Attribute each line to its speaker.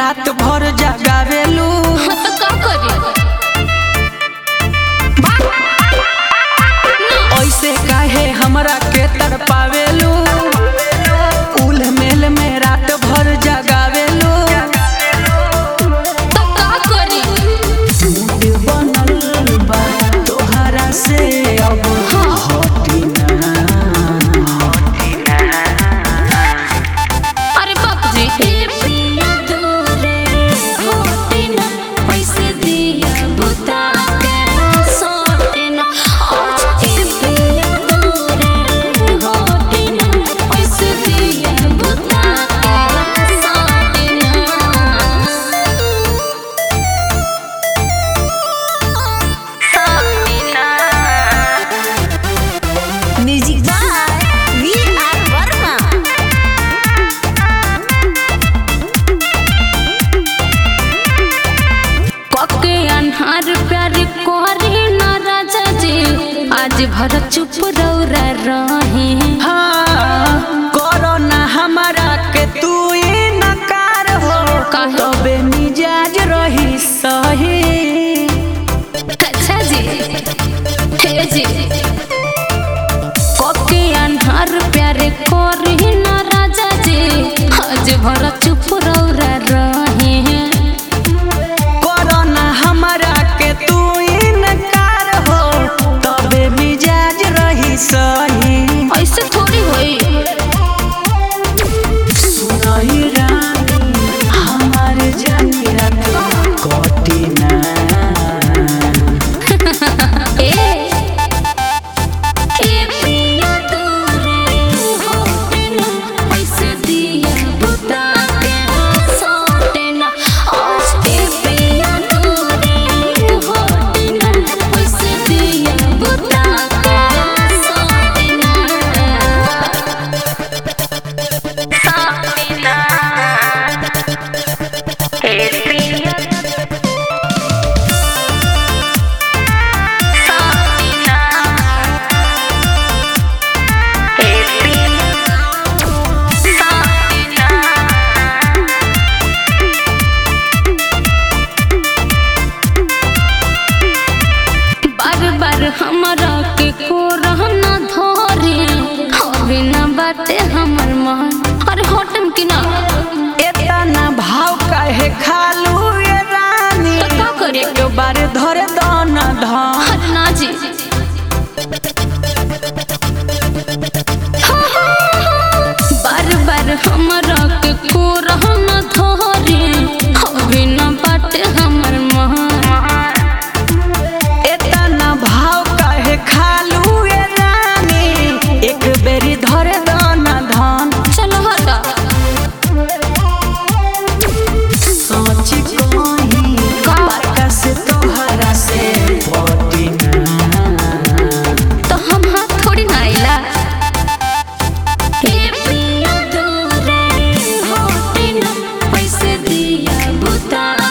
Speaker 1: रात भर जगावेलू
Speaker 2: तो का करी
Speaker 1: ऐसे काहे हमरा के तड़पावेलू उल मेल में रात भर जगावेलू
Speaker 2: तो का करी
Speaker 1: मूड बनल बा तोहरा से अब हटी ना
Speaker 2: अरे बाप जी ए पिया दूरे होते ना पैसे दिया बुता के सोते ना आज ए पिया दूरे होते ना पैसे दिया बुता के सोते ना
Speaker 3: music by V R Verma
Speaker 2: कके अन्हार प्यार कोरी न राजा जी आज भर चुप रौरा रहे
Speaker 1: हाँ करो ना हमारा के तू नकार हो
Speaker 2: काहे?
Speaker 1: तबे मिजाज रही सही
Speaker 2: अच्छा जी हे जी कके अन्हार प्यार कोरी न राजा जी आज भर चुप रौरा रहे
Speaker 1: करो ना हमारा के तू इनकार हो तबे मिजाज रही सही
Speaker 2: ऐसे थोड़ी होई
Speaker 1: सुनही रानी हमार जानी रात कटी ना
Speaker 2: ए ए पिया दूरे होते ना पैसे दिया बुता के सोते ना आज ए पिया दूरे होते ना पैसे दिया बुता के सोते ना सोते ना ए पिया बार बार हमरा के को रहना धरे हवे ना बाटे हमर मन अरे होटम की ना
Speaker 1: एतना भाव काहे खालू ये रानी
Speaker 2: तो का करे?
Speaker 1: एक बार धरे दन धन
Speaker 2: अरे ना जी बार बार हमरा के को रहना धरे हवे ना बाटे हमर मन
Speaker 1: एतना भाव काहे खालू ये रानी एक बेरी धरे दन धन
Speaker 2: चलो हटा
Speaker 1: सोच कहीं बात से तोहरा से पटी ना
Speaker 2: तो हम हाथ थोड़ी ना आइला हे पिया दूरे होते ना पैसे दिया बुता